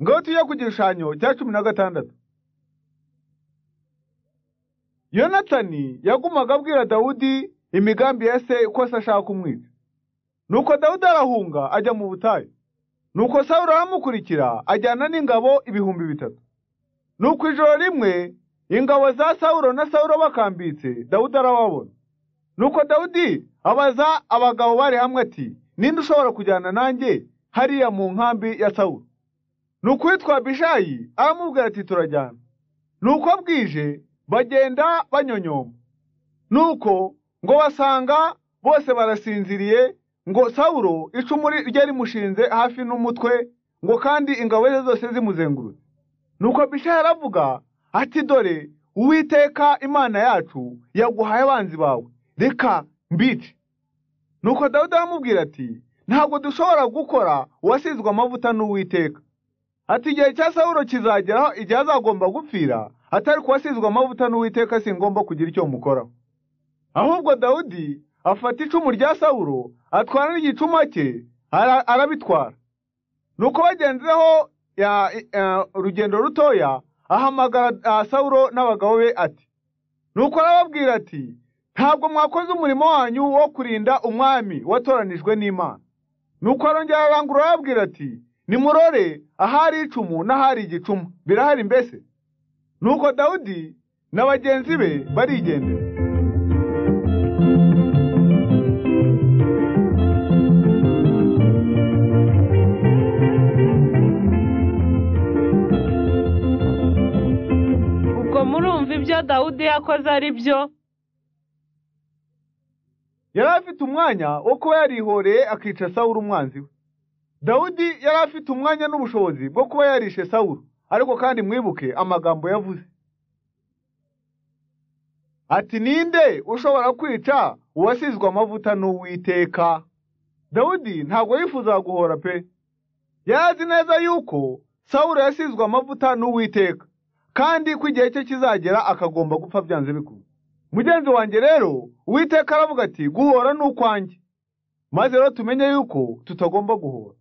ngatuye ku gishushanyo cya cumi na gatandatu yonatani yagumaga abwira dawudi imigambi ya se ko se ashaka kumwica nuko dawudi arahunga ajya mu butayu nuko sawuro aramukurikira ajyana n'ingabo ibihumbi bitatu nuko ijoro rimwe ingabo za sawuro na sawuro bakambitse dawudi arababona nuko dawudi abaza abagabo bari hamwe ati ninde ushobora kujyana nanjye hariya mu nkambi ya sawuro nuko uwitwa bishayi aramubwira ati turajyana nuko bwije bagenda banyonyoma nuko ngo basanga bose barasinziriye ngo sawuro icumu rye rimushinze hafi n'umutwe ngo kandi ingabo ze zose zimuzengurutse nuko bishayi aravuga ati dore uwiteka imana yacu yaguhaye abanzi bawe reka mbice nuko dawudi aramubwira ati ntabwo dushobora gukora uwasizwe amavuta n'uwiteka ati igihe cya sawuro kizageraho igihe azagomba gupfira atari kuwasizwe amavuta n'uwiteka singomba kugira icyo mukoraho ahubwo dawudi afata icumu rya sawuro atwara n'igicuma cye arabitwara nuko bagenzeho urugendo rutoya ahamagara sawuro n'abagabo be ati nuko arababwira ati ntabwo mwakoze umurimo wanyu wo kurinda umwami watoranijwe n'imana nuko arongera arangurura arababwira ati nimurore ahari icumu n'ahari igicuma birahari mbese nuko dawudi na bagenzi be barigendera ubwo murumva ibyo dawudi yakoze ari byo yari afite umwanya wo kuba yarihoreye akica sawuru umwanzi we dawudi yari afite umwanya n'ubushobozi bwo kuba yarishe sawuru ariko kandi mwibuke amagambo yavuze ati ninde ushobora kwica uwasizwe amavuta n'uwiteka dawudi ntabwo yifuzaga guhora pe yari azi neza yuko sawuru yasizwe amavuta n'uwiteka kandi ko igihe cye kizagera akagomba gupfa byanze bikunze mugenzi wanjye rero uwiteka aravuga ati guhora ni ukwanjye maze rero tumenye yuko tutagomba guhora